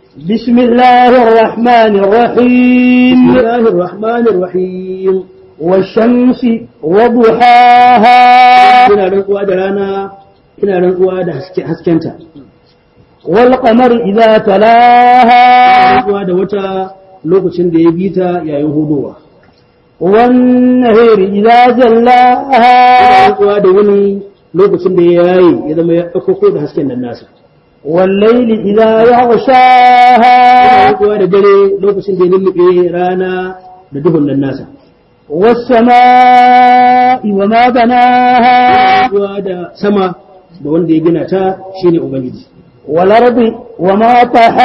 بسم الله الرحمن الرحيم بسم الله الرحمن الرحيم والشمس وضحاها ina rantsuwa da rana ina rantsuwa da haske haskenta والقمر إذا تلاها rantsuwa da wata lokacin da ya bita yayin hudowa والنهر إذا جلاها rantsuwa da wani lokacin da ya yayi ya zama ya ɗaukako da hasken nan nasa والليل إذا يغشاها rantsuwa da dare lokacin da ya lullube rana da duhun nan nasa والسماء وما بناها rantsuwa da sama da wanda ya gina ta shine ubangiji والأرض وما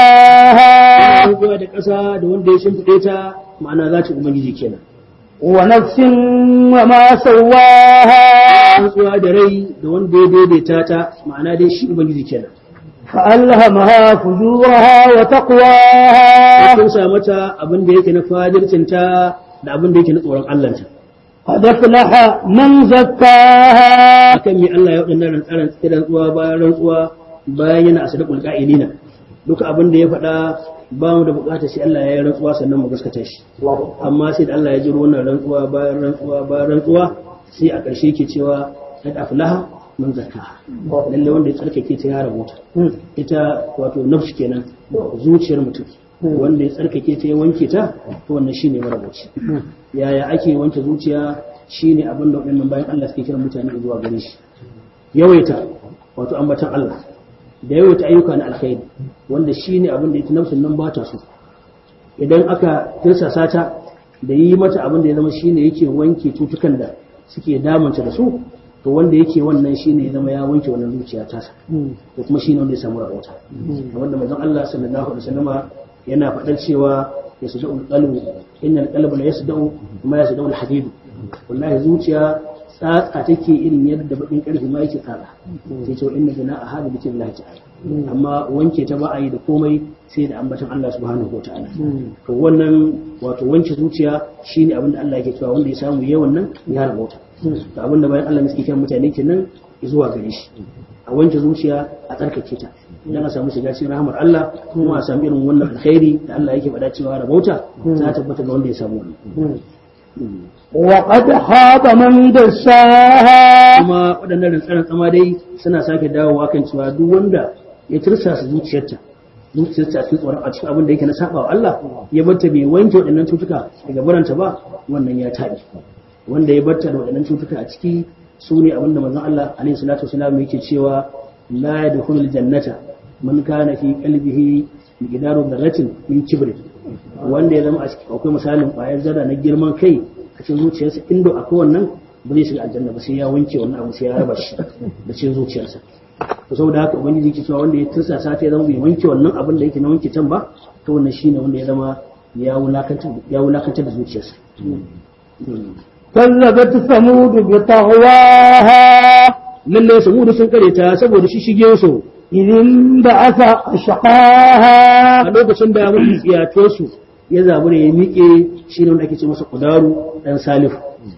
طحاها rantsuwa da ƙasa da wanda ya shimfiɗe ta ma'ana za ta ubangiji kenan ونفس وما سواها rantsuwa da rai da wanda ya daidaita ta ma'ana dai shi ubangiji kenan فألهمها فجورها وتقواها kun sa mata abin da yake na fadircinta da abin da yake na tsoron Allahnta قد أفلح من زكاها akan me Allah ya wadannan rantsaran rantsuwa bayan rantsuwa bayan yana asdaqul qa'ilina duka abin da ya faɗa ba mu da bukatar sai Allah ya yi rantsuwa sannan mu gaskata shi amma sai da Allah ya jiro wannan rantsuwa bayan rantsuwa bayan rantsuwa sai a ƙarshe ke cewa qad aflaha man zakkaha lalle wanda ya tsarkake ta ya rabuta ita wato nafsu kenan zuciyar mutum wanda ya tsarkake ta ya wanke ta to wannan shine marabuci yaya ake wanke zuciya shine abin da waɗannan bayan Allah suke kiran mutane zuwa gare shi yawaita wato ambatan Allah da yawaita ayyuka na alkhairi wanda shine abin da ita nafsin nan ba ta so idan aka tirsasa ta da yi mata abin da ya zama shine yake wanke cutukan da suke damunta da su to wanda yake wannan shine ya zama ya wanke wannan zuciya ta to kuma shine wanda ya samu rahota wanda manzon Allah sallallahu alaihi wasallama yana faɗar cewa yasda'u qalbu innal qalba la yasda'u kuma yasda'u al-hadid wallahi zuciya tsatsa take irin yadda bakin karfi ma yake tsatsa sai ce inna jana a hada bikin Allah ta'ala amma wanke ta ba a yi da komai sai da ambaton Allah subhanahu wataala to wannan wato wanke zuciya shine abin da Allah yake cewa wanda ya samu yawan nan ya rabota to abin da bayan Allah ne suke kiran mutane kenan zuwa gare shi a wanke zuciya a tsarkake ta idan a samu shiga cikin rahamar Allah kuma a samu irin wannan alkhairi da Allah yake faɗa cewa rabauta za ta tabbata ga wanda ya samu wannan وقد خاب من دساها kuma waɗannan rantsaran tsama dai suna sake dawowa kan cewa duk wanda ya tirsasa zuciyarta zuciyarta a cikin tsoron a cikin abin da yake na saba wa Allah ya barta bai wanke waɗannan cutuka daga baranta ba wannan ya taɓi wanda ya barta da waɗannan cutuka a ciki su ne abin da manzon Allah alaihi salatu wasalam yake cewa la yadkhulul jannata man kana fi qalbihi miqdaru dharratin min kibr wanda ya zama a cikin akwai misalin ƙwayar zarra na girman kai a cikin zuciyarsa inda akwai wannan ba zai shiga aljanna ba sai ya wanke wannan abu sai ya raba shi da cikin zuciyarsa to saboda haka ubangiji yake cewa wanda ya tursa sa ta zama bai wanke wannan abin da yake na wanke can ba to wannan shine wanda ya zama ya wulakantar ya wulakantar da zuciyarsa كذبت ثمود بطغواها lalle saboda sun kare ta saboda shi shige su إذ انبعث أشقاها a lokacin da mun tsiyato su ya zabura ya miƙe shine wanda ake ce masa kudaru dan salifu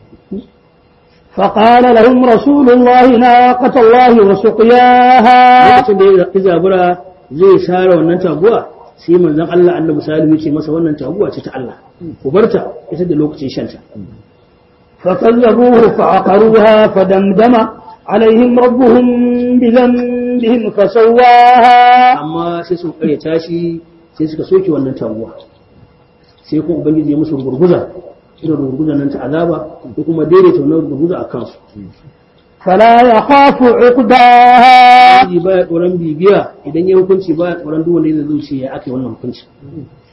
فقال لهم رسول الله ناقة الله وسقياها lokacin da ya zabura zai share wannan taguwa sai manzon Allah annabi salihu ya ce masa wannan taguwa ce ta Allah ku barta ita da lokacin shanta فكذبوه فعقروها فدمدم عليهم ربهم بذنبهم فسواها amma sai sun kare tashi sai suka soke wannan taguwa sai kuma ubangiji ya musu gurguza irin gurguzan nan ta azaba ko kuma daidaita wannan gurguza a kansu فلا يخاف عقباها Ubangiji baya tsoron bibiya idan ya hukunci baya tsoron duk wanda zai zuci ya aka yi wannan hukunci